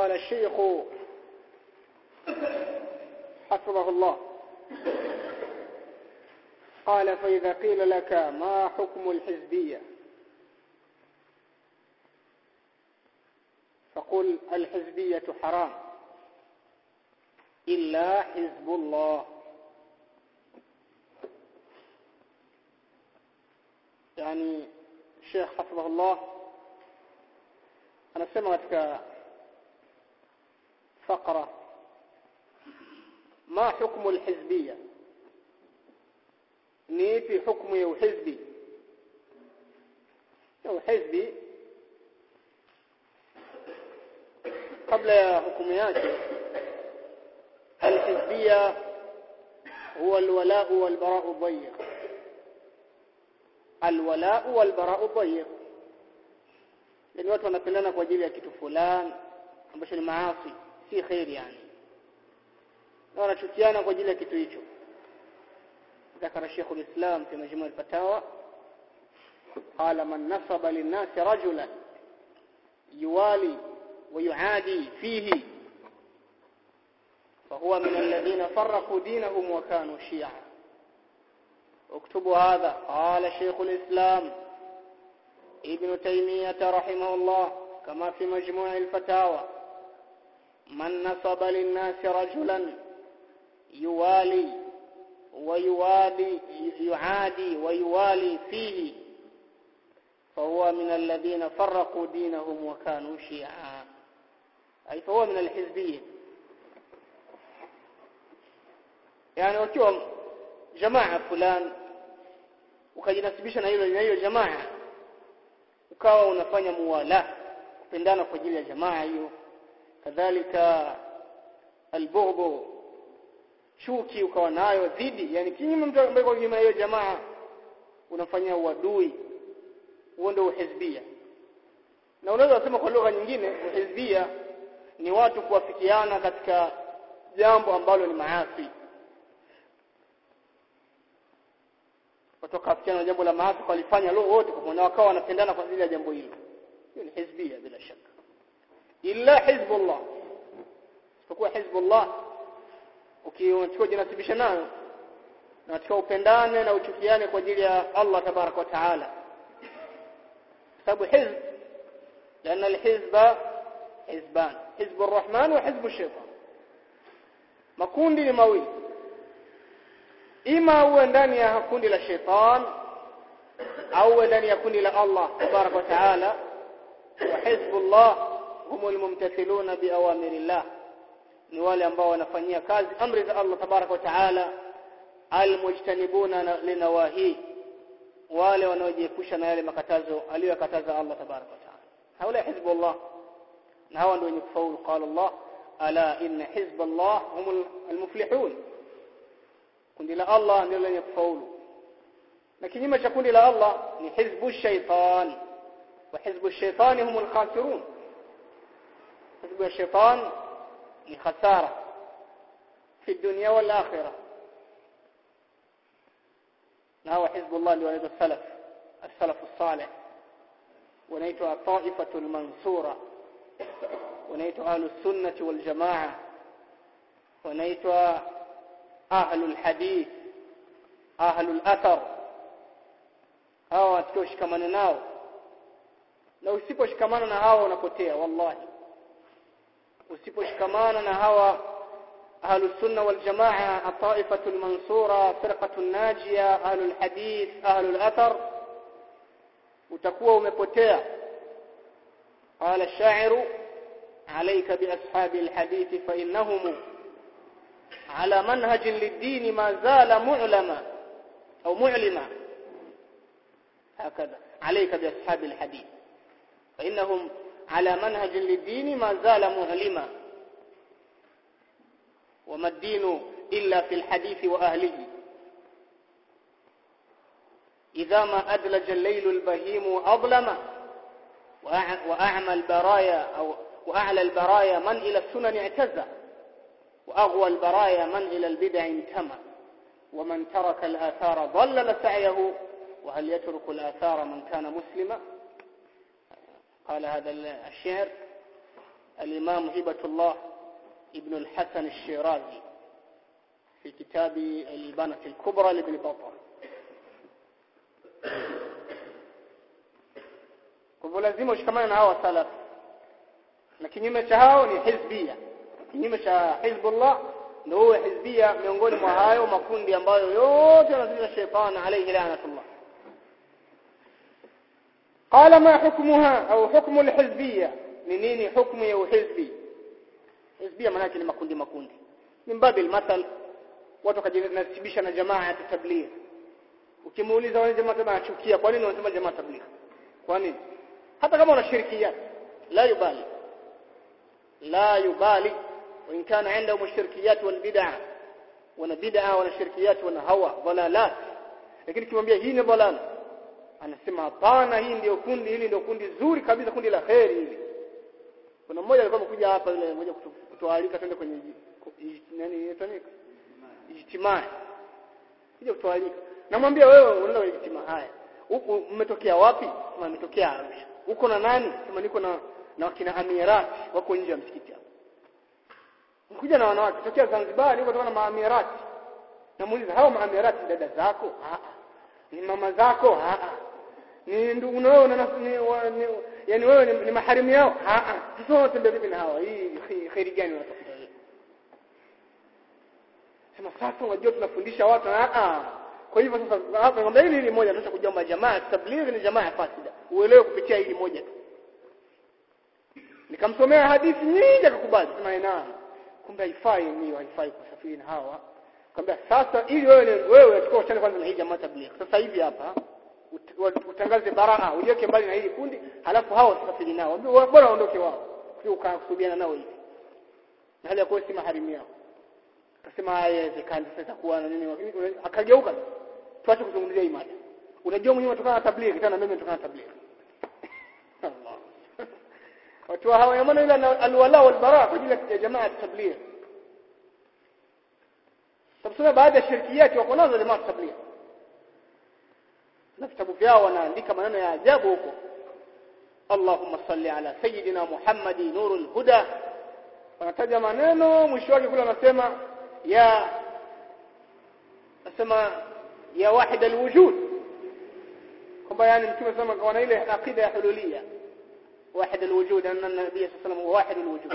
قال الشيخ حفظه الله قال فإذا قيل لك ما حكم الحزبية فقل الحزبية حرام إلا حزب الله يعني الشيخ حفظه الله anasema katika فقرة ما حكم الحزبية ni ipi hukumu ya uhizbi ya uhizbi kabla ya hukumu yake alhizbia huwa alwalau walbarau dayiq alwalau walbarau dayiq yani watu wanapendana kwa ajili ya kitu fulani ambacho ni maasi si khairi yani na wanachukiana kwa ajili ya kitu hicho ذكر شيخ الإسلام في مجموع الفتاوى قال من نصب للناس رجلا يوالي ويعادي فيه فهو من الذين فرقوا دينهم وكانوا شيعا اكتبوا هذا قال شيخ الإسلام ابن تيمية رحمه الله كما في مجموع الفتاوى من نصب للناس رجلا يوالي ويوالي يعادي ويوالي فيه فهو من الذين فرقوا دينهم وكانوا شيعا أي فهو من الحزبية يعني wakiwa jamaa fulani ukajinasibisha na hilo na hiyo jamaa ukawa unafanya muwala kupendana kwa ajili ya jamaa hiyo kadhalika albughdhu chuki ukawa nayo dhidi yani kinyume mtu ambaye kwa kinyume hiyo jamaa unafanya uadui huo ndio uhizbia na unaweza kusema kwa lugha nyingine uhizbia ni watu kuwafikiana katika jambo ambalo ni maasi watu wakafikiana jambo la maasi walifanya leo wote kwa na wakawa wanapendana kwa ajili ya jambo hilo hiyo ni hizbia bila shaka illa hizbullah isipokuwa hizbullah ukichukua jinasibisha nayo na katika upendane na uchukiane kwa ajili ya Allah tabarak wa taala sababu hizb لأن الحزب حزبان حزب الرحمن وحزب الشيطان makundi ni mawili ima uwe ndani ya kundi la shaitan au uwe ndani ya kundi la Allah tabarak wa taala wa hizbullah humul mumtathiluna biawamirillah ni wale ambao wanafanyia kazi amri za Allah tabarak wa taala almujtanibuna linawahi wale wanaojiepusha na yale makatazo aliyokataza Allah tabarak wa taala haula hizbullah na hawa ndio wenye kufaulu qala Allah ala inna hizballah humul almuflihun kundi la Allah ndio lenye kufaulu na kinyume cha kundi la Allah ni hizbu shaitan wa hizbu shaitani humul khasirun hizbu shaitan ni khasara fi dunya wal akhirah na hawa hizbullah ndio wanaitwa salaf as-salaf as-salih wanaitwa taifatul mansura wanaitwa ahlus sunnah wal jamaa wanaitwa ahlul hadith ahlul athar hawa tukioshikamana nao na usiposhikamana na hawa unapotea wallahi usiposhikamana na hawa ahlus sunna wal jamaa at-ta'ifatul mansura firqatul najia ahlul hadith ahlul athar utakuwa umepotea قال الشاعر عليك بأصحاب الحديث فإنهم على منهج للدين ما زال معلما أو معلما هكذا عليك بأصحاب الحديث فإنهم على منهج للدين ما زال معلما وما الدين إلا في الحديث وأهله إذا ما أدلج الليل البهيم أظلم وأعمى البرايا أو وأعلى البرايا من إلى السنن اعتزى وأغوى البرايا من إلى البدع انتمى ومن ترك الآثار ضلل سعيه وهل يترك الآثار من كان مسلما قال هذا الشعر الإمام هبة الله ابن الحسن الشيرازي في كتاب الإبانة الكبرى لابن بطة kwa lazima ushikamane na hao salaf na kinyume cha hao ni hizbia kinyume cha hizbullah ndio huwa hizbia miongoni mwa hayo makundi ambayo yote yanazalisha shetani alayhi la'natullah قال ما حكمها أو حكم الحزبية منين حكم يو حزبي حزبية manake ni makundi makundi min babil mathal watu kajinasibisha na jamaa ya tabligh ukimuuliza wale jamaa wanachukia kwa nini wanasema jamaa tabligh kwa nini hata kama una shirkiyat la yubali la yubali وإن كان عندهم الشركيات والبدع wana bid'a wana shirkiyat wana hawa dhalalat lakini kimwambia hii ni dhalala anasema hapana hii ndio kundi hili ndio kundi zuri kabisa kundi la kheri hili kuna mmoja alikuwa amekuja hapa yule mmoja kutoalika twende kwenye nani inaitwa ijtimaa kuja kutoalika namwambia wewe unaenda kwenye ijtimaa haya huku umetokea wapi kama umetokea Arusha uko na nani kama niko na na wakina amirati wako nje ya msikiti hapa Nikuja na wanawake tokea Zanzibar niko kutoka na maamirati namuuliza hao maamirati dada zako ah ni mama zako ah ni ndugu na wewe ni yani wewe ni, ni maharimu yao ah sasa unatembea vipi na hawa hii khairi gani unatafuta wewe sema sasa unajua tunafundisha watu ah kwa hivyo sasa hapa ngombe hili hili moja tunataka kujua jamaa tablighi ni jamaa ya fasida uelewe kupitia hili moja tu nikamsomea hadithi nyingi akakubali sema naam kumbe haifai ni haifai kusafiri na hawa Kaambia sasa ili wewe wewe unachukua uchane kwanza na hii jamaa tabligh. Sasa hivi hapa utangaze baraa, ujiweke mbali na hili kundi, halafu hao wasafiri nao. Ambia bora waondoke wao. Sio ukakusubiana nao hivi. Na hali ya kuwa si maharimu yao. Akasema haiwezekani sasa itakuwa na nini lakini akageuka. Tuache kuzungumzia hii mada. Unajua mwenyewe unatokana na tabligh, tena mimi natokana na tabligh. Allah. Watu hawa yamana ila alwala wal bara kwa ajili ya jamaa ya tabligh. Tabsema baadhi ya shirkiyati wako nazo jamaa tabligh. Na vitabu vyao wanaandika maneno ya ajabu huko. Allahumma salli ala sayyidina Muhammadi nurul huda. Wanataja maneno mwisho wake kule wanasema ya nasema ya wahid alwujud. Kwamba yani mtume sema wana ile aqida ya hululia. واحد الوجود أن النبي صلى الله عليه وسلم هو واحد الوجود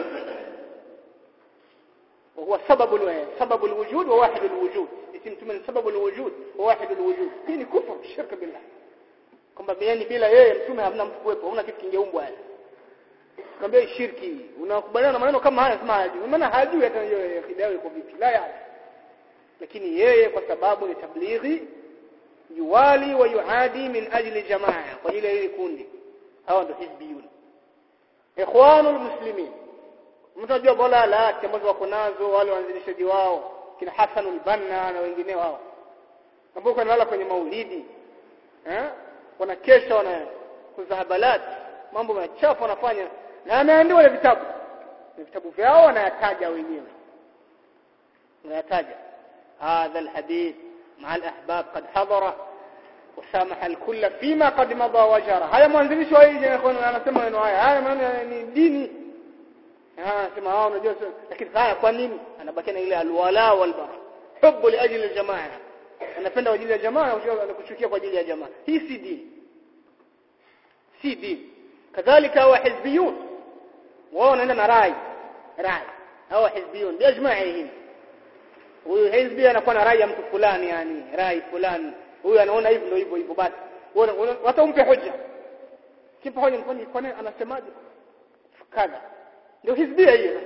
وهو سبب سبب الوجود وواحد الوجود اسم من سبب الوجود وواحد الوجود hii ni kufur shirka billah kwamba yani bila yeye mtume hamna mtu kuwepo hamna kitu kingeumbwa yani kwambia shirki unakubaliana na maneno kama haya sema hajui maana hajui hata hiyo akida iko vipi la ya lakini yeye kwa sababu ni tablighi yuwali wa yuadi min ajli jamaa kwa ile ile kundi hawa ndio hizbiyun ikhwanul muslimin mtajua dalala ambazo wako nazo wale waanzilishaji wao kina Hassanul Banna na wengineo hao ambao wanalala kwenye maulidi eh wanakesha wana kuzahabalat mambo machafu wanafanya na ameandika ile vitabu ni vitabu vyao wanayataja wenyewe wanayataja هذا الحديث مع الأحباب قد حضره وسامح الكل فيما قد مضى وجرى haya mwanzilishi wa hii ikhwan anasema maneno haya haya maana ni dini ah sema hao unajua lakini haya kwa nini anabaki na ile alwala wal bara hubu li ajli aljamaa anapenda kwa ajili ya jamaa na kuchukia kwa ajili ya jamaa hii si dini si dini kadhalika wa hizbiyun wao wanaenda na rai rai hao hizbiyun biajma'ihim huyu hizbi anakuwa na rai ya mtu fulani yani rai fulani huyu anaona hivi ndio hivyo hivyo basi watampe hoja kipa hoja kwani kwani anasemaje kadha ndio hizbia hiyo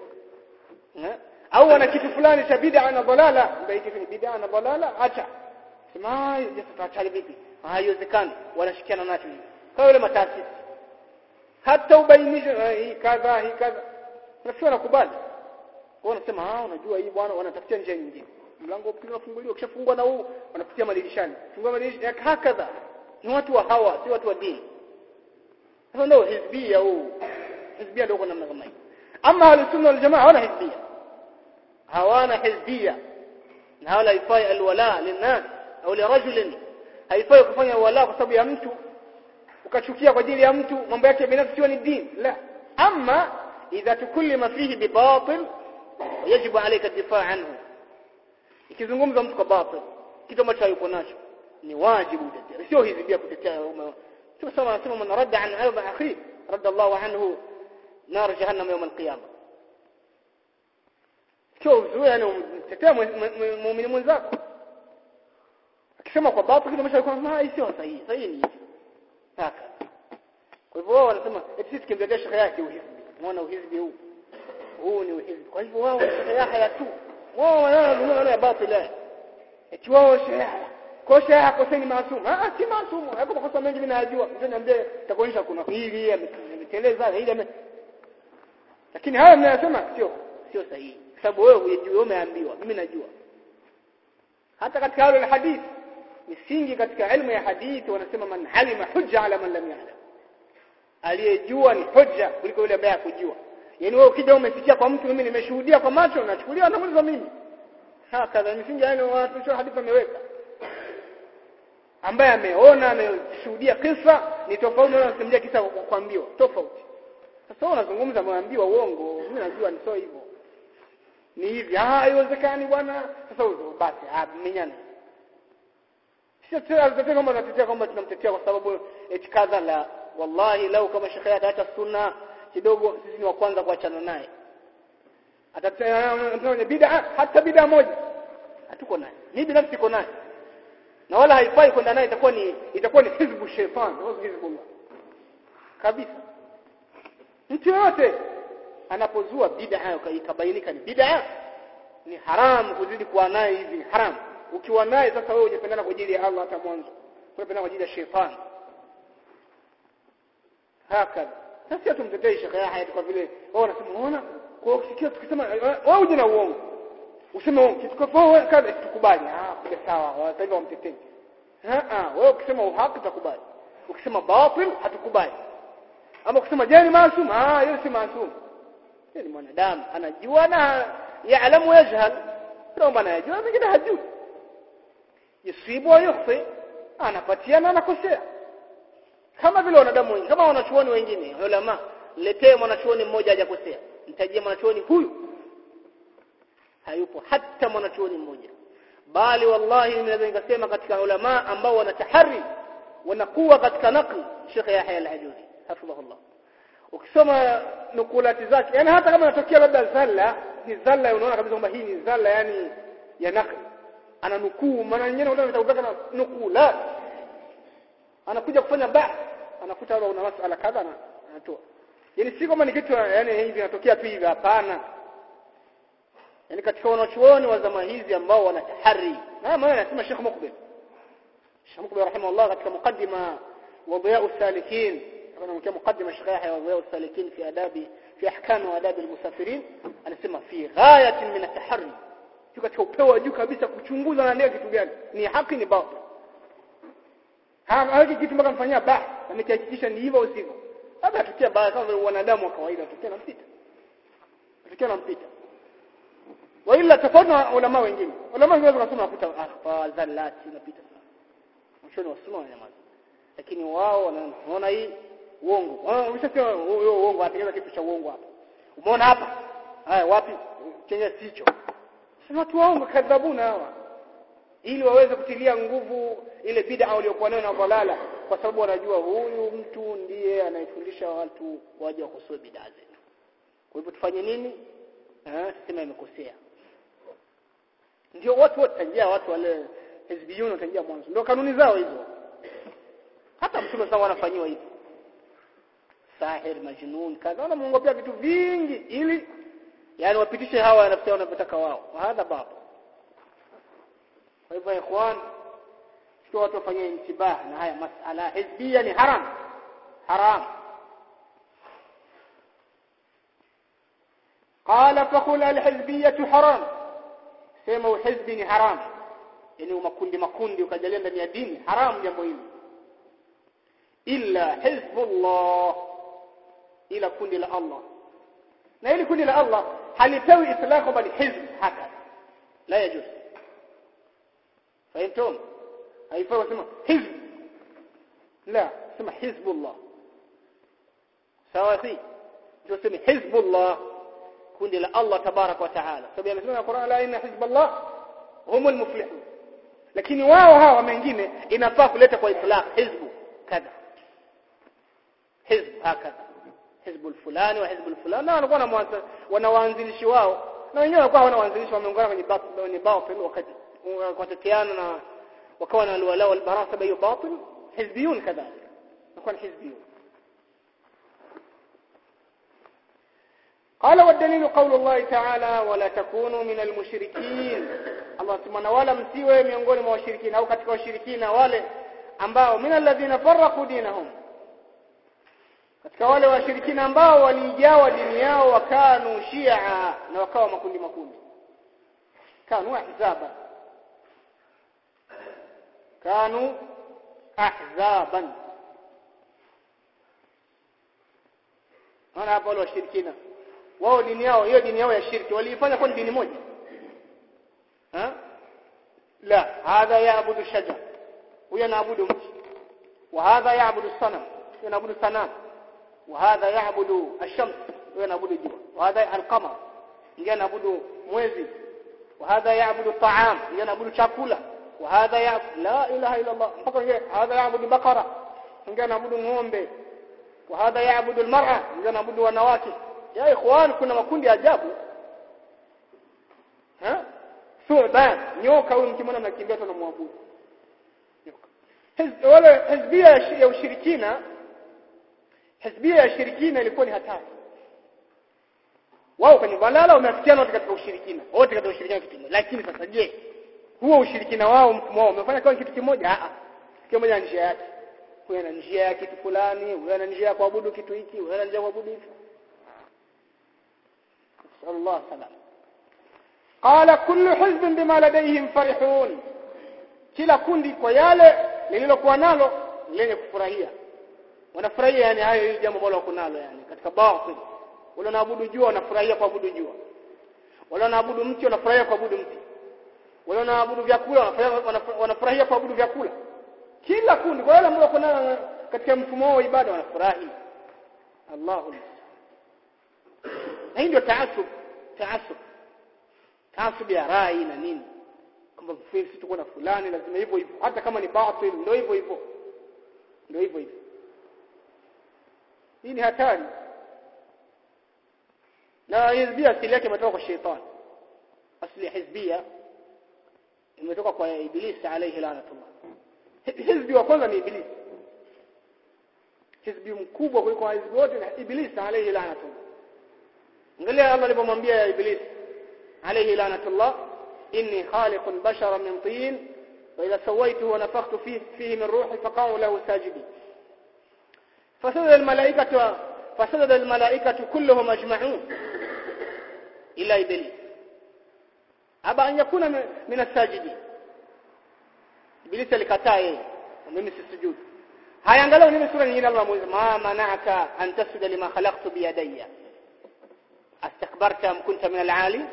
au ana kitu fulani cha bid'a na dalala ndio hivi ni bid'a na dalala acha sema je tutaacha vipi haiwezekani wanashikiana nacho hivi kwa yule mataasisi hata ubainishe hii kadha hii kadha nafikiri wanakubali wao wanasema ah unajua hii bwana wanatafutia njia nyingine mlango wa pili unafunguliwa ukishafungwa na huu wanapitia madirishani fungua madirisha hakadha ni watu wa hawa si watu wa dini sasa ndio hizbia huu hizbia ndio namna kama hii ama ahlusunna wal jamaa hawana hizbia hawana hizbia na hawa haifai alwala linnas au lirajulin haifai kufanya wala kwa sababu ya mtu ukachukia kwa ajili ya mtu mambo yake binafsi sio ni dini la ama idha tukullima fihi bibatil yajibu alayka difaa anhu ikizungumza mtu kwa batil kitu ambacho hayuko nacho ni wajibu utetea sio hizi pia kutetea tusema anasema man radda an arba akhi radda Allah anhu nar jahannam yawm alqiyama sio uzuri yani umtetea muumini mwenzako akisema kwa batil kitu ambacho alikuwa ah sio sahihi sahihi ni haka kwa hivyo wao wanasema eti sisi kimtetea shekhe yake uhizbi muona uhizbi huu huu ni uhizbi kwa hivyo wao shekhe yake tu wao wanaona ya batil eti wao shekhe kwa shekhe hakoseni maasumu ah si maasumu hapo makosa mengi mimi najua mtu niambie takuonyesha kuna hili ameteleza hili lakini haya mnayosema sio sio sahihi sababu wewe hujui umeambiwa mimi najua hata katika wale hadithi misingi katika elimu ya hadithi wanasema man halima hujja ala man lam ya'lam aliyejua ni hujja kuliko yule ambaye hakujua yani wewe ukija umesikia kwa mtu mimi nimeshuhudia kwa macho nachukulia namuuliza mimi hakadha misingi yani watu sio hadithi wameweka ambaye ameona ameshuhudia kisa ni tofauti na unasimulia kisa kwa kuambiwa tofauti sasa wewe unazungumza mwambiwa uongo mimi najua ni sio hivyo ni hivi ah haiwezekani bwana sasa basi ah menyana sio tena tunatetea kwamba tunatetea kwamba tunamtetea kwa sababu eti kadha la wallahi lau kama shekhe hata sunna kidogo sisi ni wa kwanza kuachana naye atatetea bid'a hata bid'a moja hatuko naye mimi binafsi niko naye na wala haifai kwenda naye itakuwa ni itakuwa ni hizbu shaytan au hizbullah kabisa mtu yote anapozua bid'a ikabainika ni bid'a ni haramu kuzidi kuwa naye hivi ni haramu ukiwa naye sasa wewe hujapendana kwa ajili ya Allah hata mwanzo unapendana kwa ajili ya shetani hakika sasa tumtetei shekhe Yahya kwa vile wao wanasema unaona kwa usikia tukisema wewe uje na uongo useme uongo kitu kwa wewe kaza tukubali ah kuja sawa sasa hivi wamtetei ah wewe ukisema uhaki tutakubali ukisema batil hatukubali ama ukisema jani maasum ah yeye si maasum yeye ni mwanadamu anajua na yaalamu yajhal ndio anajua mwingine hajui yusibu wa yukhfi anapatia na anakosea kama vile wanadamu wengine kama wanachuoni wengine ulama letee mwanachuoni mmoja hajakosea nitajie mwanachuoni huyu hayupo hata mwanachuoni mmoja bali wallahi ninaweza nikasema katika ulama ambao wanatahari wanakuwa katika nakli Sheikh Yahya al-Ajuzi hafidhahullah ukisoma nukulati zake yani hata kama inatokea labda zalla ni zalla unaona kabisa kwamba hii ni zalla yani ya nakli ana nukuu maana nyingine unaona itakupeka na nukula anakuja kufanya ba anakuta una masala kadha na anatoa yani si kama ni kitu yani hivi inatokea tu hivi hapana yani katika wanachuoni wa zama hizi ambao wanatahari na maana anasema Sheikh Mukbil Sheikh Mukbil rahimahullah katika mukaddima wa Diya'u Salikin kana mkia mukaddima Sheikh Yahya wa Diya'u Salikin fi adabi fi ahkam wa adabi al-musafirin anasema fi ghayatin min at-tahari katika upeo wa juu kabisa kuchunguza na kitu gani ni haki ni batil haki kitu mpaka mfanyia ba amekihakikisha ni hivyo usivyo labda atukia baya kama vile wanadamu wa kawaida tukia na mpita tukia na mpita wa ila tofauti na ulama wengine ulama wengine wanasema kuta akhfa zallati napita sana mwishoni wa sunna nyamaza lakini wao wanaona hii uongo umeshasema huyo uongo atengeza kitu cha uongo hapa umeona hapa haya wapi chenye sicho sema watu waongo kadhabuna hawa ili waweze kutilia nguvu ile bid'a waliokuwa nayo na dalala kwa sababu wanajua huyu mtu ndiye anayefundisha watu waje wakosoe bid'a zetu kwa hivyo tufanye nini eh sema imekosea ndio watu wote tangia watu wale hizbiyun tangia mwanzo ndio kanuni zao hizo hata mtume sawa anafanyiwa hivyo sahir majnun kadha wanamuongopea vitu vingi ili yani wapitishe hawa wanafikia wanavyotaka wao hadha baba kwa hivyo ikhwan sio watu wafanyie intibah na haya masala hizbia ni haram haram قال فقل الحزبيه حرام sema uhizbi ni haram yani makundi makundi ukajalia ndani ya dini haram jambo hili illa hizbullah ila kundi la Allah na hili kundi la Allah halipewi itlaqo bali hizb haka la yajuz fahimtum haifai kusema hizb la sema hizbullah sawa si ndio sema hizbullah kundi la Allah tabarak wa taala sababu amesema Qur'an la inna hizballah humul muflihun lakini wao hawa wengine inafaa kuleta kwa itlaq hizbu kadha hizb hakadha hizbu fulani wa hizbu fulani na wanakuwa na wana waanzilishi wao na wenyewe wanakuwa wana waanzilishi wameungana kwenye kwenye batil wakati wakateteana na wakawa na alwala wal bara sababu hiyo batil hizbiyun kadhalika nakuwa hizbiyun قال والدليل قول الله تعالى ولا تكونوا من المشركين Allah subhanahu wala msiwe miongoni mwa washirikina au katika washirikina wale ambao min alladhina farraqu dinahum katika wale washirikina ambao walijawa dini yao wakanu shia na wakawa makundi makundi kanu ahzaba kanu ahzaban ana hapo wale washirikina wao dini yao hiyo dini yao ya shirki waliifanya kwa dini moja ha la hadha yaabudu shajar huyo anaabudu mti wa hadha yaabudu sanam huyo anaabudu sanam wa hadha yaabudu ash-shams huyo anaabudu jua wa hadha al-qamar yeye anaabudu mwezi wa hadha yaabudu ta'am yeye anaabudu chakula wa hadha ya la ilaha illa Allah mpaka yeye hadha yaabudu bakara yeye anaabudu ng'ombe wa hadha yaabudu al-mar'a yeye anaabudu wanawake ya ikhwan kuna makundi ajabu ha thuban nyoka huyu mkimwona mnakimbia tu namwabudu nyoka wale hizbia ya ushirikina hizbia ya ushirikina ilikuwa ni hatari wao kwenye balala wameafikiana wote katika ushirikina wote katika ushirikina kitu kimoja lakini sasa je huo ushirikina wao mfumo wao umefanya kama kitu kimoja a a kila mmoja njia yake huyo ana njia ya kitu fulani huyo ana njia ya kuabudu kitu hiki huyo ana njia ya kuabudu hiki الله سلام قال كل حزب بما لديهم فرحون kila kundi kwa yale lililokuwa nalo lenye kufurahia wanafurahia yani hayo hili jambo ambalo wako nalo yani katika batil wale wanaabudu jua wanafurahia kuabudu jua wale wanaabudu mti wanafurahia kuabudu mti wale wanaabudu vyakula wanafurahia wanafurahia kuabudu vyakula kila kundi kwa yale ambao wako nalo katika mfumo wao wa ibada wanafurahi Allahu na hii ndio taasub taasub taasub ya rai na nini kwamba sisi tuko na fulani lazima hivyo hivyo hata kama ni batil ndio hivyo hivyo ndio hivyo hivyo hii ni hatari na hizbia asili yake imetoka kwa shetani asili ya hizbia imetoka kwa ibilisi alayhi lanatullah hizbi wa kwanza ni ibilisi hizbi mkubwa kuliko hizbi wote ni ibilisi alayhi lanatullah angalia Allah alipomwambia ya iblis alayhi lanatullah inni khaliqun basharan min tin wa idha sawaituhu wa nafakhtu fihi fihi min ruhi faqa'u lahu sajidin fasajada almalaikatu fasajada almalaikatu kulluhum ajma'un ila iblis aba an yakuna min as-sajidin iblis alikataa yeye mimi sisujudu haya angalau nini sura nyingine Allah mwezi ma mana'aka an tasjuda lima khalaqtu bi yadayya astakbarta am kunta min al-ali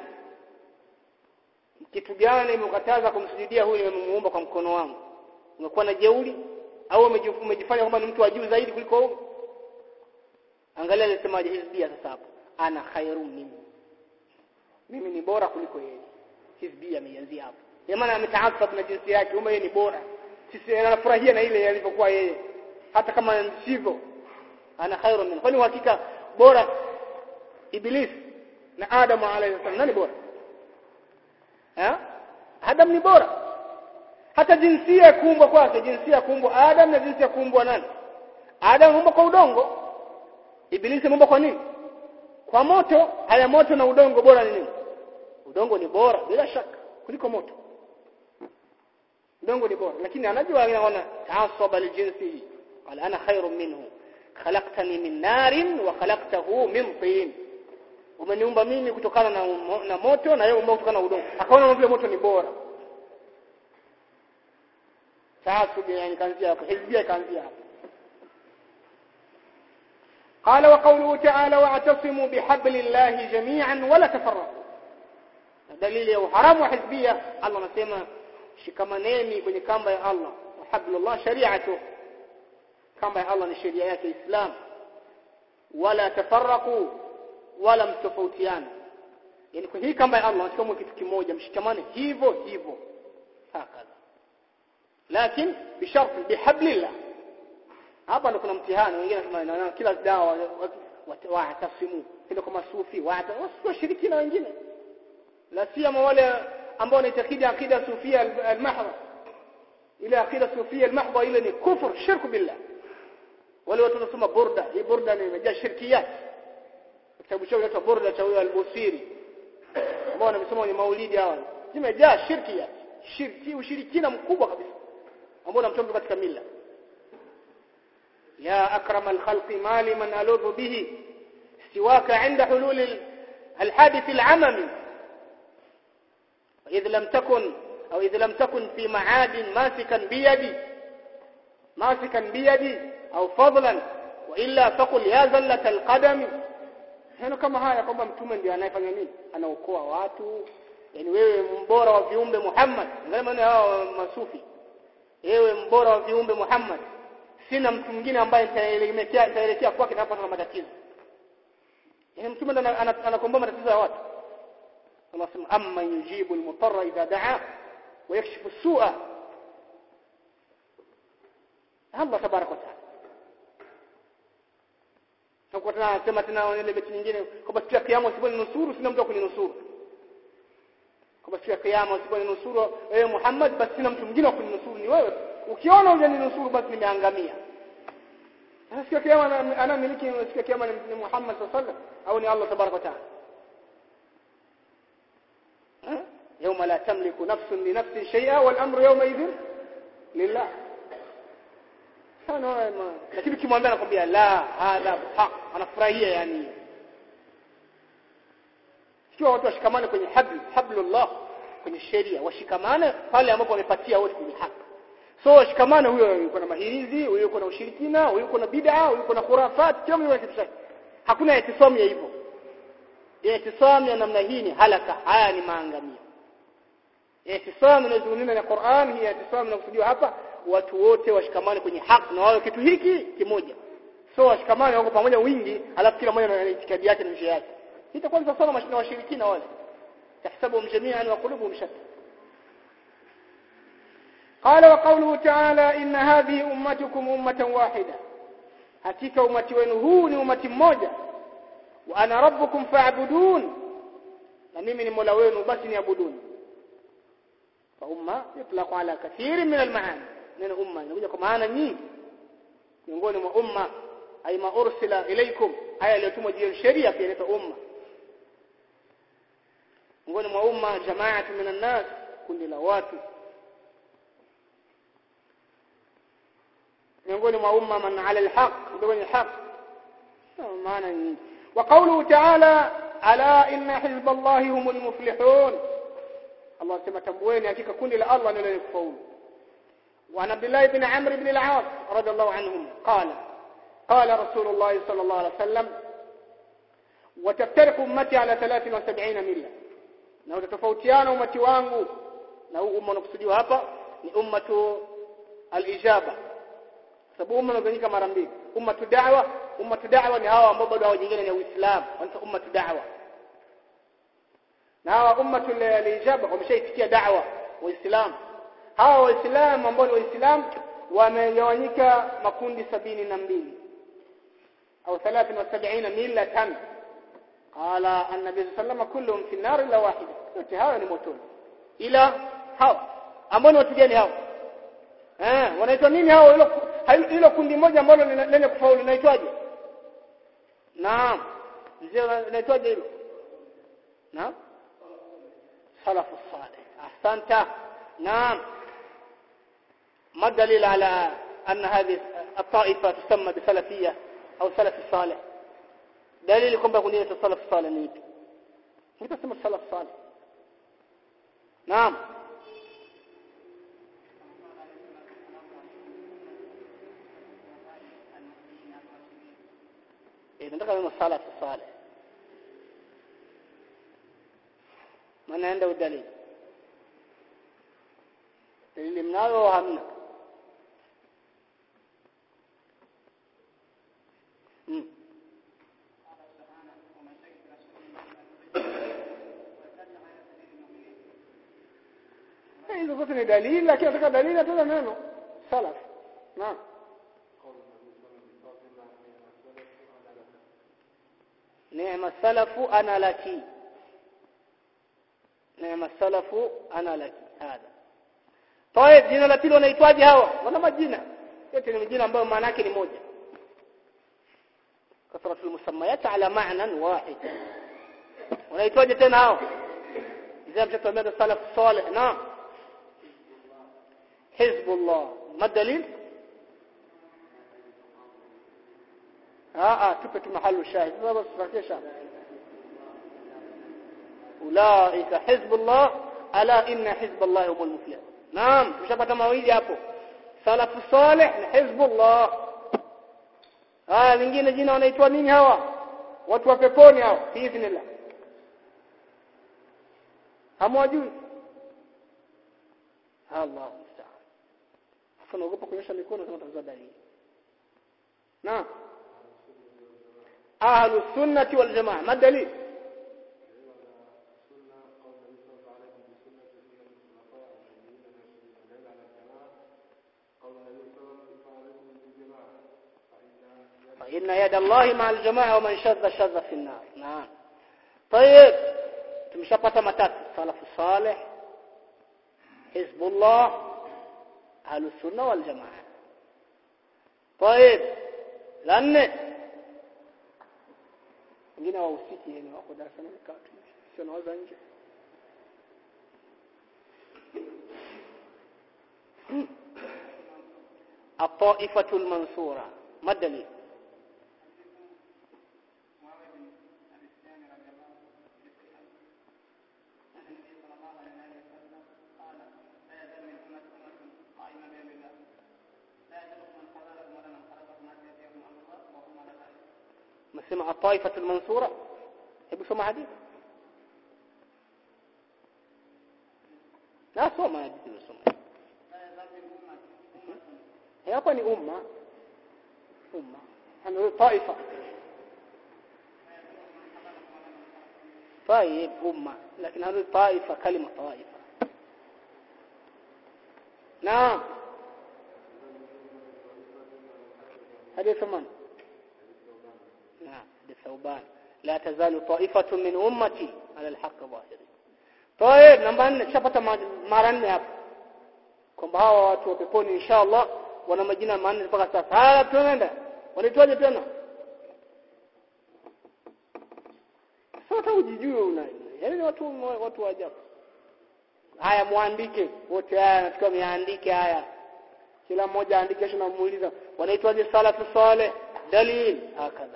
kitu gani imekataza kumsujudia huyu nimemuumba kwa mkono wangu umekuwa na jeuri au umejifanya kwamba ni mtu wa juu zaidi kuliko huyo angalia alisemaje hizbia sasa hapo ana khairum mimi mimi ni bora kuliko yeye hizbia ameianzia hapo kwa maana ametaasab na jinsi yake kwamba yeye ni bora sisi anafurahia na ile alivyokuwa yeye hata kama sivyo ana khairum mimi kwani uhakika bora Iblis na Adam alayhi salam nani bora? Eh? Adam ni bora. Hata jinsia ya kuumbwa kwake, jinsia ya kuumbwa Adam na jinsia ya kuumbwa nani? Adam muumbwa kwa udongo. Iblis muumbwa kwa nini? Kwa moto. Haya moto na udongo bora ni nini? Udongo ni bora bila shaka kuliko moto. Udongo ni bora, lakini anajua anaona taasaba lijinsi. Qala ana khairun minhu. khalaqtani min narin wa khalaqtahu min tin umeniumba mimi kutokana na, na moto na yeye umeumba kutokana na udongo akaona vile moto ni bora sasa yani kaanzia hapo hizbia kaanzia hapo قال وقوله تعالى واعتصموا بحبل الله جميعا ولا تفرقوا دليل ya uharamu wa hizbia Allah anasema shikamaneni kwenye kamba ya Allah wa hablullah shari'atu kamba ya Allah ni sheria yake Islam wala tafarraqu wala mtofautiane yani kwa hii kamba ya Allah tunachukua kitu kimoja mshikamane hivyo hivyo hakadha lakini bisharti bihablillah hapa ndo kuna mtihani wengine wanasema kila dawa watasimu ndio kama sufi wata wasishirikina wengine la siyama wale ambao wanaitakidi akida sufia al-mahdha ile akida sufia al-mahdha ile ni kufur shirku billah wale watu wanasoma burda hii burda ni imejaa shirkiyat kitabu chao kinaitwa burda cha huyo al-busiri ambao wanasoma kwenye maulidi hawa zimejaa shirkiyat shirki ushirikina mkubwa kabisa ambao unamtoa katika mila يا أكرم الخلق ما لمن ألوذ به سواك عند حلول الحادث العممي إذ لم تكن أو إذ لم تكن في معاد ماسكا بيدي ماسكا بيدي أو فضلا وإلا فقل يا زلة القدم heno kama haya kwamba mtume ndiye anayefanya nini anaokoa watu yani wewe mbora wa viumbe Muhammad ngale maana hao masufi wewe mbora wa viumbe Muhammad sina mtu mwingine ambaye nitaelekea nitaelekea kwake napata matatizo yani mtume ndo anakomboa matatizo ya watu Allah sema amma yujibu al-mutarra idha da'a wa yakshifu as-su'a Allah tabaraka wa ta'ala Hapo tunasema tena ile beti nyingine kwamba siku ya kiyama usiponi nusuru sina mtu akuninusuru. Kwamba siku ya kiyama usiponi nusuru wewe Muhammad basi sina mtu mwingine akuninusuru ni wewe. Ukiona hujaninusuru basi nimeangamia. Sasa siku ya kiyama anamiliki siku ya kiyama ni Muhammad sallallahu alaihi wasallam au ni Allah tabaraka wa ta'ala. يوم لا تملك نفس لنفس شيئا والامر يومئذ لله sana lakini kimwambia anakwambia la hadha haq anafurahia yani sio watu washikamane kwenye habl hablullah kwenye sheria washikamane pale ambapo wamepatia wote kwenye haki so washikamane huyo yuko na mahirizi huyo yuko na ushirikina huyo yuko na bid'a huyo yuko na khurafat kila mmoja kitu chake hakuna itisamu ya hivyo itisamu ya namna hii ni halaka haya ni maangamio itisamu inazungumza na Qur'an hii itisamu inakusudiwa hapa watu wote washikamane kwenye haki na wawe kitu hiki kimoja so washikamane wako pamoja wingi alafu kila mmoja na itikadi yake na njia yake itakuwa ni sawa na washirikina wale tahsabuhum jami'an wa qulubuhum shatta قال وقوله تعالى إن هذه أمتكم أمة واحدة hakika umati wenu huu ni umati mmoja wa ana rabbukum fa'budun na mimi ni mola wenu basi niabuduni fa umma yutlaqu ala kathirin min al-ma'ani neno umma inakuja kwa maana nyingi miongoni mwa umma ay ma ursila ilaykum haya iliyotumwa juu ya sheria pia inaitwa umma miongoni mwa umma jamaatu minan nas kundi la watu miongoni mwa umma man ala alhaq ndio wenye haq maana nyingi wa qawluhu ta'ala ala inna hizballahi humul muflihun Allah sema tambueni hakika kundi la Allah ndio lenye kufaulu وعن عبد الله بن عمرو بن العاص رضي الله عنهم قال قال رسول الله صلى الله عليه وسلم وتفترق امتي على 73 مله na utatofautiana umati wangu na huu umma unakusudiwa hapa ni ummatu al-ijaba sababu umma unagawanyika mara mbili ummatu da'wa ummatu da'wa ni hawa ambao bado hawajingine na Uislamu wanaitwa ummatu da'wa na hawa ummatu al-ijaba wameshaitikia da'wa waislamu hawa waislamu ambao ni waislamu wamegawanyika makundi sabini na mbili au 73 millatan qala an-nabi sallallahu kulluhum fi an-nar illa wahida wote hawa ni motoni ila hawa ambao ni watu gani hawa eh wanaitwa nini hao hilo hilo kundi moja ambalo lenye kufaulu linaitwaje naam mzee linaitwaje hilo naam salafu salih ahsanta naam ما الدليل على أن هذه الطائفة تسمى بسلفية أو سلف الصالح دليل يكون بقولية السلف الصالح نيك متى تسمى السلف الصالح نعم إذا نتكلم عن السلف الصالح من عنده الدليل dalili mnayo hamna hmm. hizo zote ni dalili lakini nataka dalili hata neno salaf naam neema salafu ana laki neema salafu ana laki hadha طيب jina la pili wanaitwaje hawa wana majina yote ni majina ambayo maana yake ni moja kasratul musammayat ala ma'nan wahid wanaitwaje tena hao إذا مشتوا من السلف الصالح نعم حزب الله ما الدليل اه اه تبت محل الشاهد ما بس ركيه شاهد أولئك حزب الله ألا إن حزب الله هم المفلحون نعم مشابهة mawili hapo salafu salih na hizbullah haya lingine jina wanaitwa nini hawa watu wa peponi hao biidhnillah hamwajui Allah musta'an sasa naogopa kunyosha mikono kama tazama dalili na ahlu sunnati wal jamaa ma dalil فإن يد الله مع الجماعة ومن شذ شذ في النار نعم طيب tumeshapata matatu salafu salih hizbullah ahlus sunna wal jamaa طيب la nne wengine wahusiki yani wako darasani wamekaa tu sio nawaza nje الطائفة المنصورة ما الدليل مسمع الطائفة المنصورة hebu soma hadithi na soma hadithi usoma hapa ni umma umma ana taifa طيب أمة لكن هذه طائفة كلمة طائفة نعم هذه ثمان نعم للثوبان لا تزال طائفة من أمتي على الحق ظاهرين طيب namba 4 tushapata mara nne hapo kwamba hawa watu wa peponi inshallah wana majina manne mpaka sasa haya tunaenda wanaitwaje tena sasa ujijue una yaani watu watu wa ajabu haya muandike wote haya natakiwa miandike haya kila mmoja aandike kisha namuuliza wanaitwaje salafu saleh dalil hakadha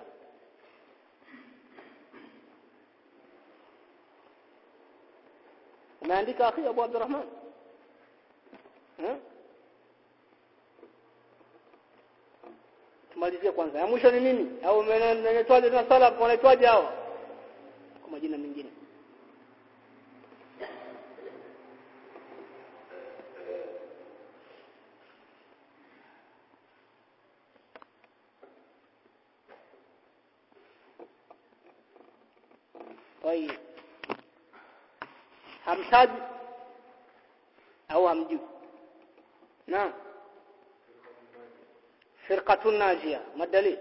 umeandika akhi Abu Abdurrahman eh tumalizie kwanza ya mwisho ni nini au unaitwaje tena salaf wanaitwaje hao kwa majina mengine طيب hamtaji au hamjui naam فرقة ناجية ما الدليل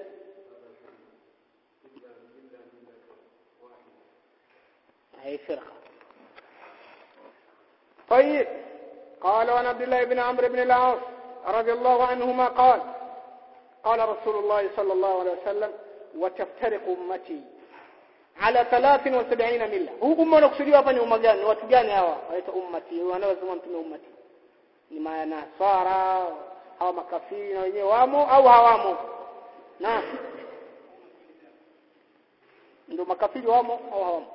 هي فرقة طيب قال وعن عبد الله بن عمرو بن العاص رضي الله عنهما قال قال رسول الله صلى الله عليه وسلم وتفترق أمتي على 73 ملة huu umma unakusudiwa hapa ni umma gani watu gani hawa waita ummati wanaosema mtume ummati ni manasara hawa makafiri na wenyewe wamo au hawamo na ndio makafiri wamo au hawamo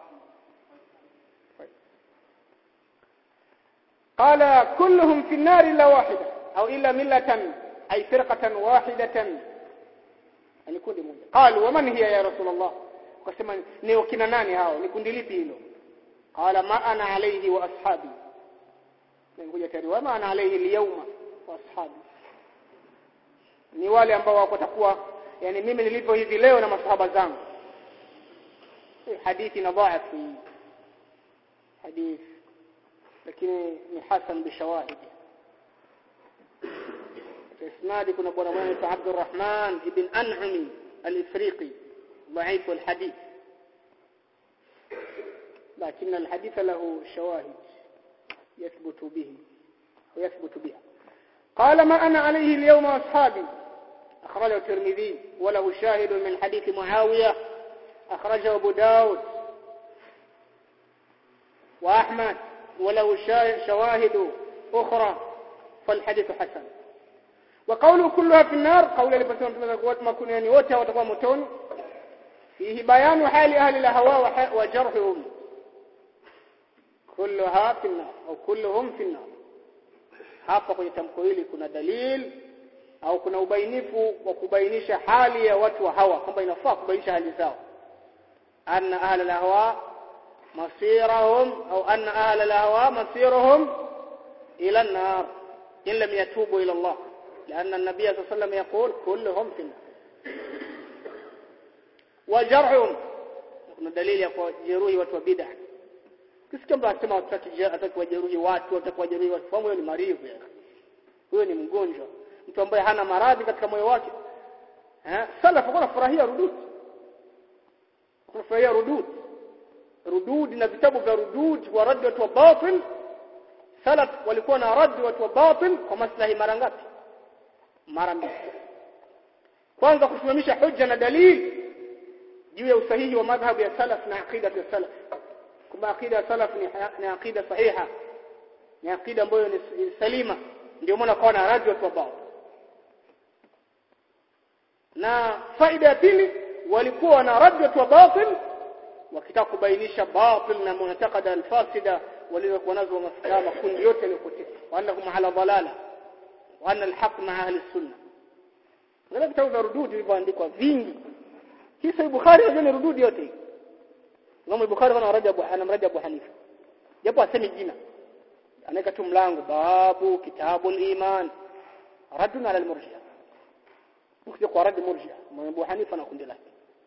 قال كلهم في النار الا واحده او الا مله اي فرقه واحده يعني kundi moja قالوا ومن هي يا رسول الله wakasema ni wakina nani hao ni kundi lipi hilo qala ma ana alayhi wa ashabi ngoja tayari wa ma ana alayhi al-yawma wa ashabi ni wale ambao wako takuwa yani mimi nilivyo hivi leo na masahaba zangu hadithi na dhaifu hadithi lakini ni hasan bishawahid isnadi kuna bwana mmoja anaitwa Abdurrahman ibn An'ami al-Ifriqi ضعيف الحديث لكن الحديث له شواهد يثبت به ويثبت بها قال ما أنا عليه اليوم أصحابي أخرجه الترمذي وله شاهد من حديث معاوية أخرجه أبو داود وأحمد وله شواهد أخرى فالحديث حسن وقوله كلها في النار قول لبسون ما كن يعني wote watakuwa motoni فيه بيان حال أهل الأهواء وجرحهم كلها في النار أو كلهم في النار hapa kwenye tamko hili kuna dalil au kuna ubainifu wa kubainisha hali ya watu wa hawa kwamba inafaa kubainisha hali zao anna ahla al-ahwa masirahum au anna ahla al-ahwa masiruhum ila an-nar in lam yatubu ila Allah لأن النبي صلى الله عليه وسلم يقول كلهم في النار وجرحهم kuna dalili ya kujeruhi watu wa bid'ah kisikia mtu anasema hataki wajeruhi watu hataki wajeruhi watu fahamu huyo ni marivu huyo ni mgonjwa mtu ambaye hana maradhi katika moyo wake eh salafu kuna furahia rudud kuna furahia rudud rudud na vitabu vya rudud wa rad watu wa batil salaf walikuwa na rad watu wa batil kwa maslahi mara ngapi mara mbili kwanza kusimamisha hujja na dalili juu ya usahihi wa madhhabu ya salaf na aqida ya salaf kwamba aqida ya salaf ni, ni aqida sahiha ni aqida ambayo ni salima ndio maana kwa na radi watu wa na faida ya pili walikuwa na radi watu wa batil wakitaka kubainisha batil na mu'taqada al-fasida walizokuwa nazo masalama kundi yote yaliyopotea wa annahum ala dhalala wa anna al-haq ma'a ahli sunnah ngala vitabu vya rududi vilivyoandikwa vingi hii sahih bukhari ni rududi yote hii Imam Bukhari ana Rajab ana Rajab Hanifa. Japo asemi jina. Anaweka tu mlango babu kitabul iman. Raddun ala al-murji'a. Ukija kwa rad murji'a, Imam Abu Hanifa na kundi lake.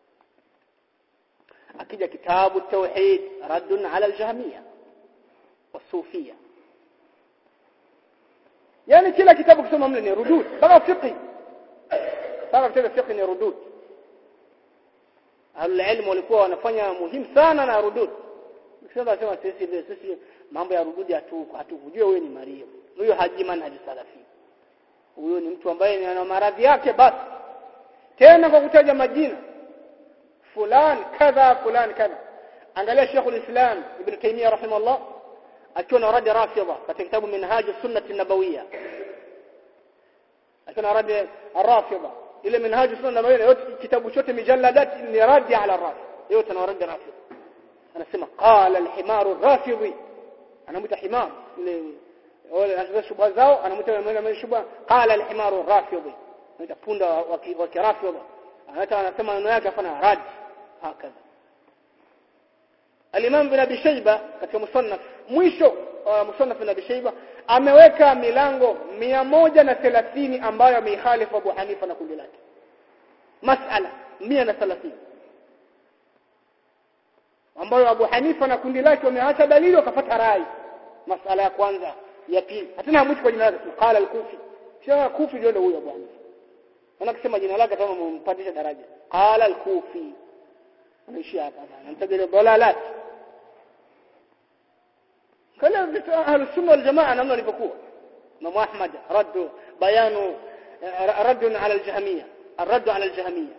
Akija kitabu tauhid raddun ala al-jahmiyya wasufiyya. Yani kila kitabu kusoma mle ni rudud, mpaka fiqh. Mpaka kitabu fiqh ni rudud. ahlulilmu walikuwa wanafanya muhimu sana na rudud sasa sema sisi sisi mambo ya rududi hatu hatukujua wewe ni Maria huyo haji manhaji salafi huyo ni mtu ambaye ana maradhi yake basi tena kwa kutaja majina fulani kadha fulani kadha angalia Sheikhul Islam Ibn Taymiyyah rahimahullah akiwa na radi rafidha katika kitabu Minhaj Sunnah Nabawiyya akiwa na radi rafidha ile minhaju sunna nabawiyya yote kitabu chote mijalladat ni radi ala rafi yote na radi rafi anasema qala al-himaru rafidhi anamuita himar ile wale anachukua shubha zao anamuita mwenye shubha qala al-himaru rafidhi anaita punda wa kirafidhi anata anasema maneno yake afana radi hakaza al-imam ibn abi shayba katika musannaf mwisho musannaf ibn abi shayba ameweka milango mia moja na thelathini ambayo ameihalifu Abu Hanifa na kundi lake masala mia na thelathini ambayo Abu Hanifa na kundi lake wameacha dalili wakapata rai masala ya kwanza ya pili hatuna mwisho kwa jina lake qala al-kufi sio kufi ndio huyo Abu Hanifa ana kusema jina lake kama mumpandisha daraja qala al-kufi anaishia hapa anamtaja dalalat kala ahlu sunna wal jamaa namna walivyokuwa Imam Ahmad raddu bayanu radd ala al-jahmiyya الرد على الجهمية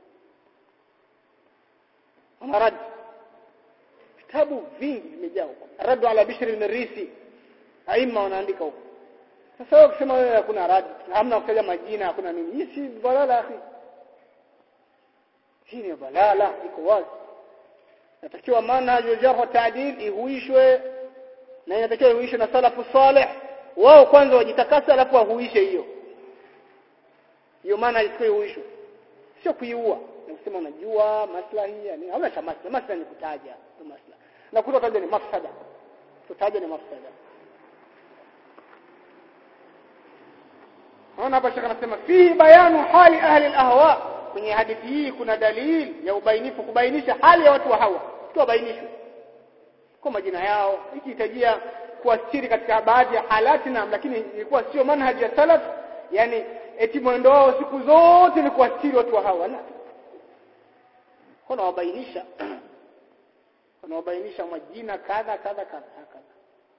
أنا رد vitabu vingi vimejaa huko radu ala bishr al-marisi aima wanaandika huko sasa wewe kusema wewe hakuna rad hamna kutaja majina hakuna nini hii si balala akhi hii ni balala iko wazi natakiwa manhaj jarh wa ta'dil ihuishwe na inatakiwa ihuishwe na salafu salih wao kwanza wajitakasa alafu wahuishe hiyo hiyo maana isikuwa ihuishwe sio kuiua na kusema unajua maslahi yani hauna cha maslahi maslahi ni kutaja tu maslahi na kutotaja ni mafsada kutaja ni mafsada Naona hapa shaka anasema fihi bayanu hali ahli al-ahwa kwenye hadithi hii kuna dalili ya ubainifu kubainisha hali ya watu wa hawa tuwabainishwe kwa majina yao ikihitajia kuastiri katika baadhi ya halati na lakini ilikuwa sio manhaji ya salaf yani eti mwendo wao siku zote ni kuastiri watu wa hawa la kuna wabainisha wanawabainisha majina kadha kadha kadha kadha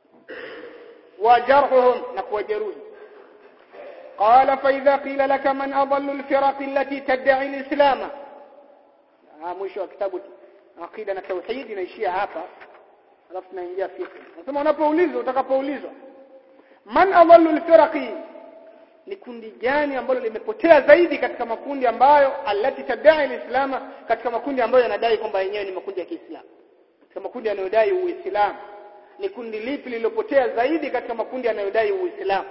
وجرحهم نكوجروه قال فإذا قيل لك من أضل الفرق التي تدعي الإسلام ها mwisho kitabu aqida na tauhid inaishia hapa alafu tunaingia fiqh nasema unapoulizwa utakapoulizwa man adallu alfiraqi ni kundi gani ambalo limepotea zaidi katika makundi ambayo alati tadai alislama katika makundi ambayo yanadai kwamba yenyewe ni makundi ya Kiislamu katika makundi yanayodai uislamu ni kundi lipi lililopotea zaidi katika makundi yanayodai uislamu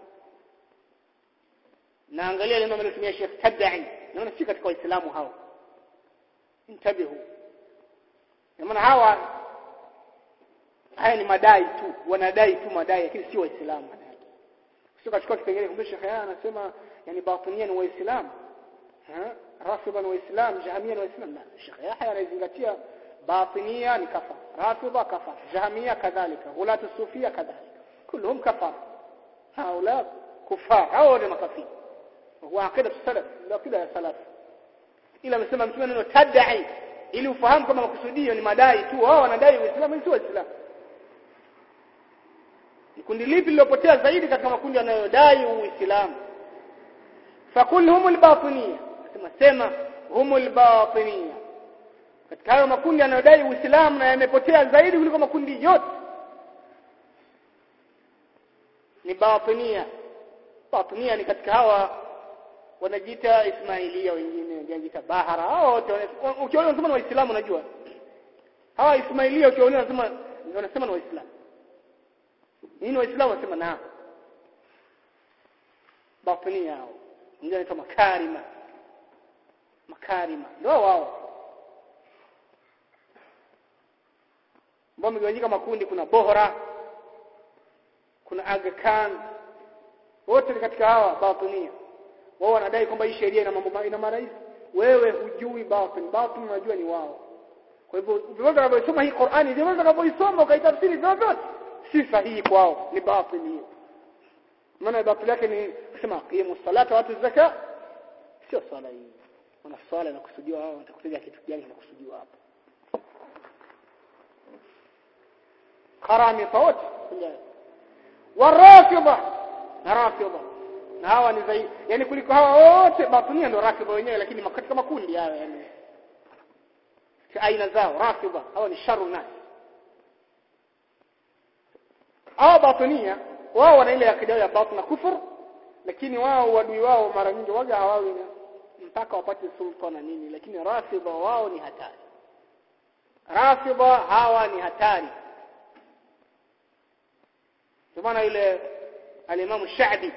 na angalia neno amelotumia Sheikh Tabi'i naona si katika waislamu hao intabihu maana hawa haya ni madai tu wanadai tu madai lakini si waislamu madai sio kachukua kipengele kumbe Sheikh yeye anasema yani batinia ni waislamu rafidha ni waislamu jahamia ni waislamu la Sheikh Yahya anazingatia باطنية كفر رافضة كفر جهمية كذلك غلاة الصوفية كذلك كلهم كفر هؤلاء كفار هؤلاء مكافين وهو عقيدة السلف العقيدة السلف ila amesema mtume neno tadai ili ufahamu kama makusudio ni madai tu wao wanadai uislamu si waislamu ni kundi lipi lilopotea zaidi katika makundi yanayodai uislamu fakul humul batiniya sema sema humul batiniya katika hayo makundi yanayodai uislamu na yamepotea zaidi kuliko makundi yote ni batinia batinia ni katika hawa wanajiita ismailia wengine wanajiita bahara hao wote ukiona wanasema ni waislamu unajua hawa ismailia ukiona wanasema wanasema ni waislamu nini waislamu wanasema na batinia hao wengine wanaitwa makarima makarima ndio wao ambao wamegawanyika makundi kuna Bohra kuna Aga Khan wote ni katika hawa batinia wao wanadai kwamba hii sheria ina mambo ina marais wewe hujui batin batin unajua ni wao kwa hivyo vyovyote unavyosoma hii Qur'ani vyovyote unavyoisoma ukaitafsiri vyovyote si sahihi kwao ni batin hiyo maana batil yake ni kusema qimu salata watu zaka sio swala hii wana swala inakusudiwa wao watakutajia kitu gani kinakusudiwa hapo karami wote warafidha na rafidha na hawa ni zaidi yani kuliko hawa wote batinia ndio rafidha wenyewe lakini katika makundi hayo yani aina zao rafidha hawa ni sharu nas hawa batinia wao wana ile akida ya batin na kufur lakini wao wadui wao mara nyingi waga hawawi mpaka wapate sulta na nini lakini rafidha wao ni hatari rafidha hawa ni hatari maana yule alimamu Sha'bi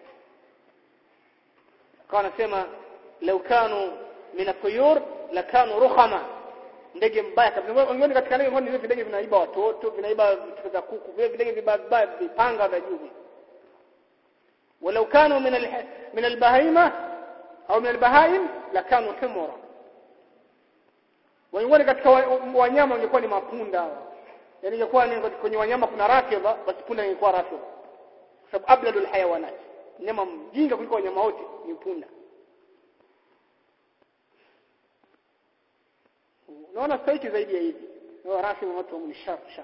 akawa anasema law kanu min at-tuyur lakanu rukhama ndege mbaya kabisa wengine katika ndege ngoni ndege vinaiba watoto vinaiba vitu vya kuku vile ndege vibaya vipanga vya juu walau kanu min al min al-bahima au min al-bahaim lakanu humura wengine katika wanyama wangekuwa ni mapunda yani ingekuwa ni kwenye wanyama kuna rafidha basi punda ingekuwa rafidha kwa sababu abladul hayawanat nyama mjinga kuliko wanyama wote ni punda unaona stahiki zaidi ya hivi wao rafidha watu wa shar shar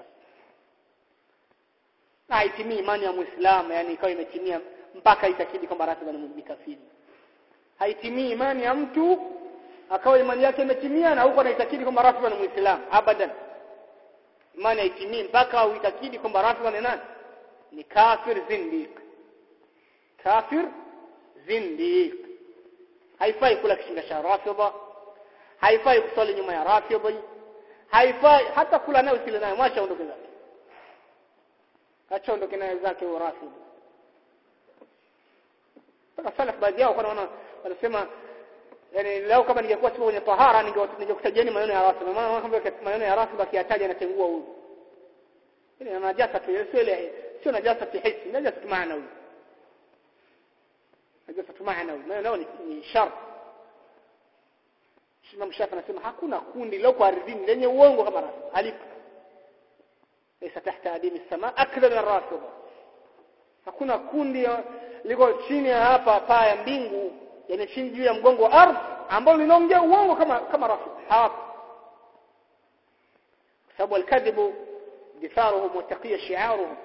na haitimii imani ya muislamu yani ikawa imetimia mpaka itakidi kwamba rafidha ni kafiri haitimii imani ya mtu akawa imani yake imetimia na huko anaitakidi kwamba rafidha ni muislamu abadan imani haitimii mpaka uitakidi kwamba rafidha ni nani ni kafir zindiq kafir zindiq haifai kula kishinda cha rafidha haifai kusali nyuma ya rafidha haifai hata kula nayo usile nayo mwacha ondoke zake acha ondoke nayo zake huyo rafidha sasa salaf baadhi yao kwa wana wanasema yani leo kama ningekuwa sipo kwenye tahara ningekutajieni maneno ya rafidha maana kama maneno ya rafidha kiataja anatengua huyu ile najasa tu sio ile sio najasa hisi najasa maanawi najasa maanawi maana ni, ni shar Imam Shafi anasema hakuna kundi leo kwa ardhini lenye uongo kama rafidha halipo laysa tahta adimi sama akthar min rafidha hakuna kundi liko chini ya hapa paa ya mbingu yani chini juu ya mgongo wa ardhi ambalo linaongea uongo kama kama rafidha hawapo sababu alkadhibu ditharuhum wa taqiya shi'aruhum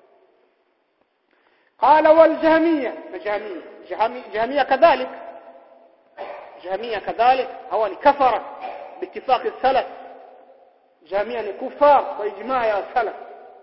قال والجهمية جهمية جهمية كذلك جهمية كذلك هو كفر باتفاق السلف جهمية كفار وإجماع يا سلف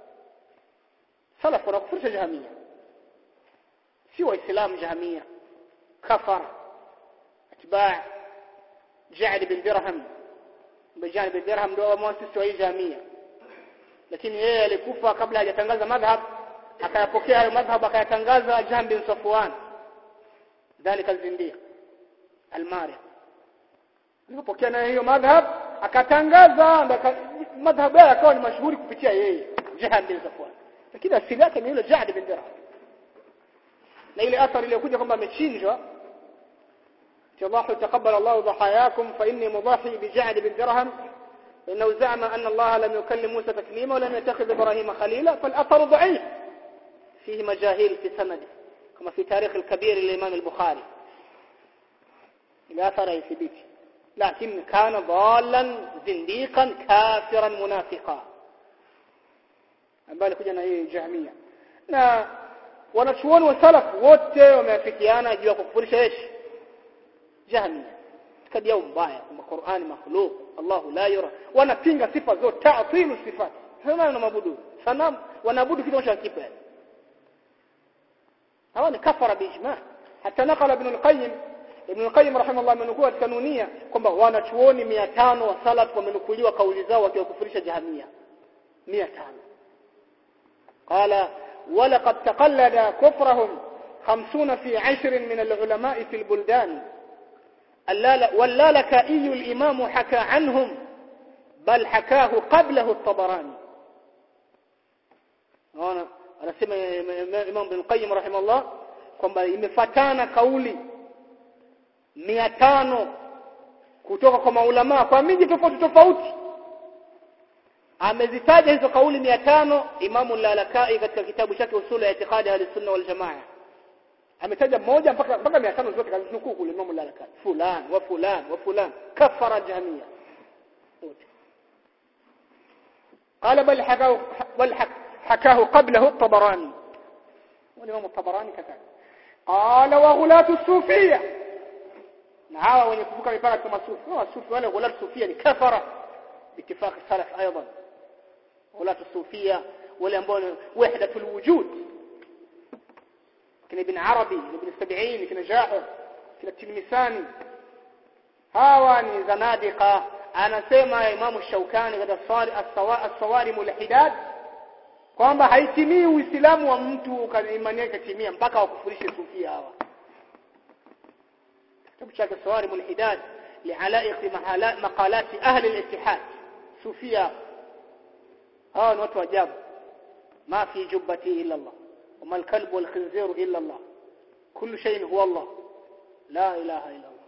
سلف ونكفرش جهمية سوى إسلام جهمية كفر اتباع جعل بن درهم بجانب الدرهم ndio muasisi wa jamii lakini yeye alikufa kabla hajatangaza madhhab akayapokea hayo madhhab akayatangaza Jahm bin Safwan dhalika alzindiq almari alipokea na hiyo madhhab akatangaza madhhab yake akawa ni mashuhuri kupitia yeye Jahm bin Safwan lakini asili yake ni yule Ja'd bin Dirham na ile athari iliyokuja kwamba amechinjwa الله تقبل الله ضحاياكم فإني مضاحي بجعد بن درهم إنه زعم أن الله لم يكلم موسى تكليما ولم يتخذ إبراهيم خليلا فالأثر ضعيف فيه مجاهيل في سنده كما في تاريخ الكبير للإمام البخاري الأثر يثبت لكن كان ضالا زنديقا كافرا منافقا ambali kuja na hii jahmia na wanachuoni wa salaf wote wameafikiana juu ya kukufurisha yeshi jahmia kadia mbaya kwamba Qur'ani makhluq Allah la yura wanapinga sifa zote ta'tilu sifat hana na mabudu sanam wanaabudu kitu cha kipa hawa ni kafara biijma hata nakala ibn al-qayyim ibn al-qayyim rahimahullah amenukua katika nunia kwamba wanachuoni 500 wa salaf wamenukuliwa kauli zao wakiwakufurisha jahmia 500 قال ولقد تقلد كفرهم خمسون في عشر من العلماء في البلدان واللالكائي الإمام حكى عنهم بل حكاه قبله الطبراني أنا anasema Imam bin Qayyim rahimahullah kwamba imefatana kauli 500 kutoka kwa maulama kwa miji tofauti tofauti amezitaja hizo kauli 500 Imam al-Lalakai katika kitabu chake Usul ya Itikadi al-Sunna wal Jamaa ametaja moja mpaka mpaka 500 zote kazinukuu kule Imam al-Lalakai fulan wa fulan wa fulan kafara jamia قال بل حكاه بل حكاه قبله الطبراني والإمام الطبراني كذلك قال وغلاة الصوفية نعاوى وين يكفوك مipaka kama sufi wa sufi wale غلاة الصوفية ni kafara باتفاق السلف ايضا غلاة الصوفية wale ambao وحدة الوجود كنا ابن عربي ابن السبعين كنا جاحر كنا التلمساني hawa ni zanadiqa anasema Imam Shaukani katika as-Sawarim al-Hidad kwamba haitimii Uislamu wa mtu imani yake timia mpaka wakufurishe sufia hawa kitabu chake Sawarim al-Hidad li'alaiq maqalat ahli al-ittihad sufia hawa ni watu wa ajabu ma fi jubbati illa Allah وما الكلب والخنزير إلا الله كل شيء هو الله لا إله إلا الله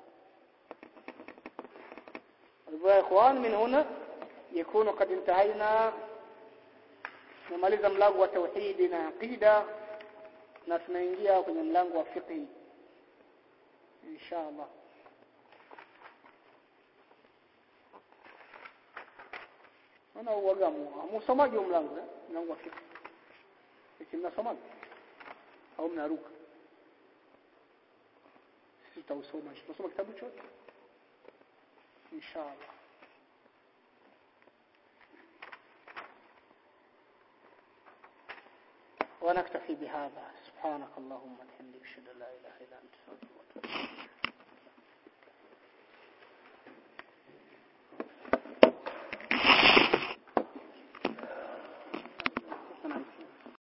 يا إخوان من هنا يكون قد انتهينا نمaliza mlango wa tauhidi na aqida na tunaingia kwenye mlango wa fiqh insha Allah ana uagamu msomaji wa mlango eh mlango wa fiqh eti mnasomaji au mnaruka sisi tutausoma tutasoma kitabu chote inshallah ونكتفي بهذا سبحانك اللهم وبحمدك اشهد ان لا اله الا انت استغفرك